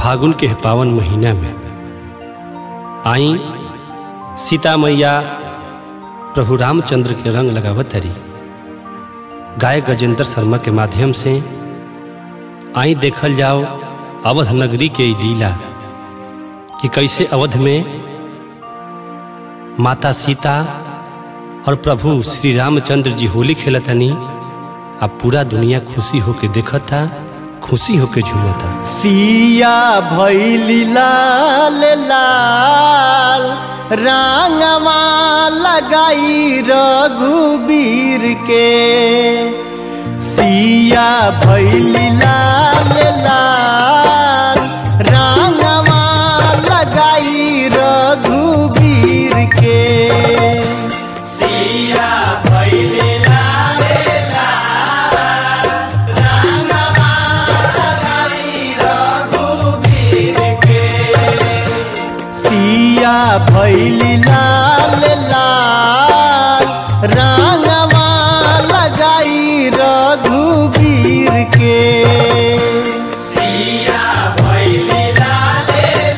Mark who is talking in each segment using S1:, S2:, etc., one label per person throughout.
S1: फागुन के पावन महीना में आई सीता मैया प्रभु रामचंद्र के रंग लगावत हरी गाय गजेंद्र शर्मा के माध्यम से आई देखल जाओ अवध नगरी के ई लीला कि कैसे अवध में माता सीता और प्रभु श्री रामचंद्र जी होली खेलतनी अब पूरा दुनिया खुशी होके देखता खुशी होके झूमता
S2: सिया भैली लाल लाल रांगवा लगाई रघुबीर के सिया भैली लाल लाल रांगवा लगाई रघुबीर के सिया भैली लाल सिया भैली लाल लाल रांगवा लगाई रघुबीर के सिया भैली लाल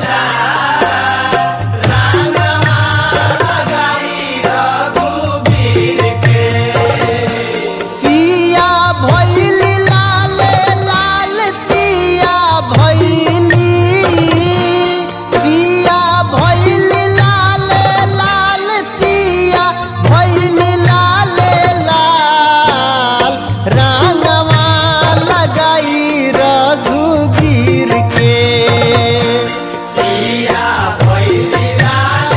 S2: सिया भैली लाल लाल सिया भैली सिया भैली लाल लाल सिया भैली लाल लाल रांगवा लगाई रघुबीर के सिया भैली लाल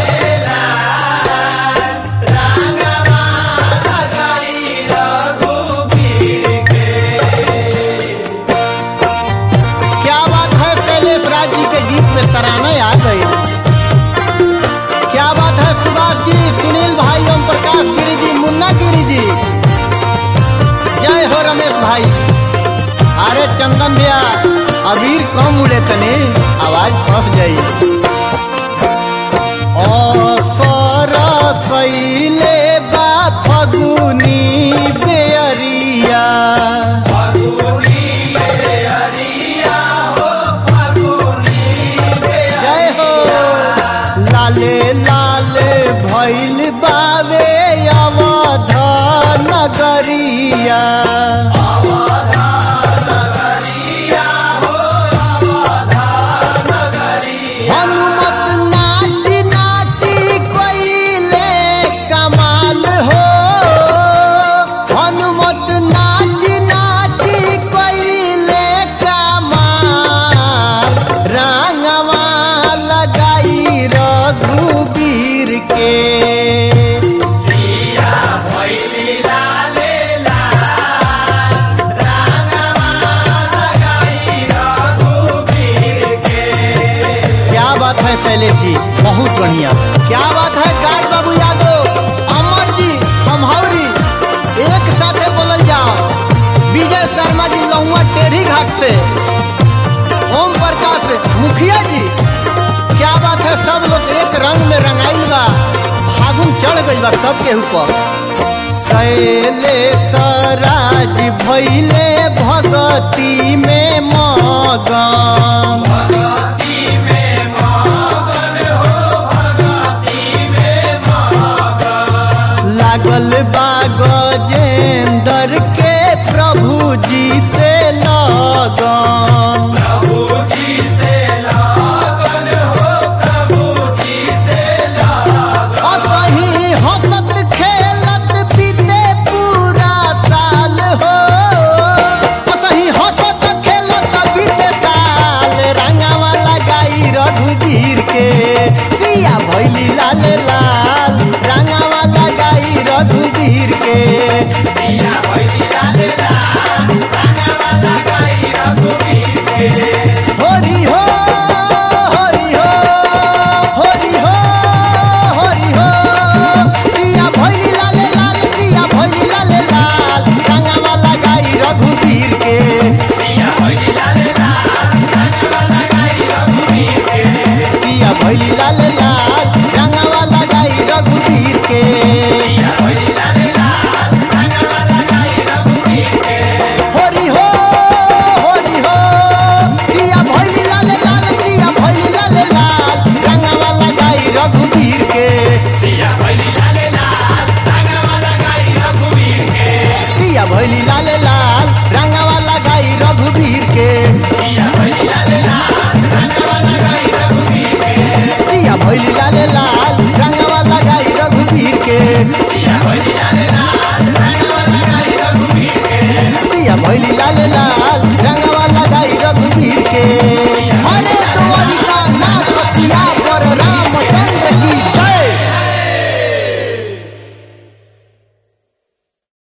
S2: क्या बात है शैलेश राज जी के गीत में तराना आ गई क्या बात है सुभाष जी सुनील भाई ओम प्रकाश गिरी जी मुन्ना गिरी जी जय हो रमेश भाई अरे चंदन भैया अबीर कम उड़े तने आवाज फंस गई ऑफर कैले बा फगुनी बेअरिया जय हो लाले लाले भैल बावे अवध नगरिया हनुमत नाच नाची कोइले कमाल हो हनुमत नाच नाची कोइले कमाल रंगवा लगाई रघुबीर के क्या बात है शैलेश जी बहुत बढ़िया क्या बात है गाय बाबू यादव अमर जी समहौरी एक साथे बोलल जाओ विजय शर्मा जी लहुआ टेढ़ी घाट से ओम प्रकाश मुखिया जी क्या बात है सब लोग एक रंग में रंगाइल बा फागुन चढ़ गइल बा सबके ऊपर शैलेश राज भैले भगती में मगन लागल बा गजेंद्र के प्रभु जी से लगन असही हंसत खेलत बीते पूरा साल हो असही हंसत खेलत बीते साल रंगावा लगाई रघुवीर के पिया भैली लाल लाल रंगावा लगाई रघुवीर के होरी हो होरी हो होरी हो होरी हो पिया भैली लाल लाल पिया भैली लाल लाल रंगावा लगाई रघुवीर के पिया भैली लाल लाल रंगावा लगाई रघुवीर होरी हो होरी हो पिया भैली लाल लाल लाल रंगवा लगाई रघुवीर के दिया भैली लाल लाल रंगवा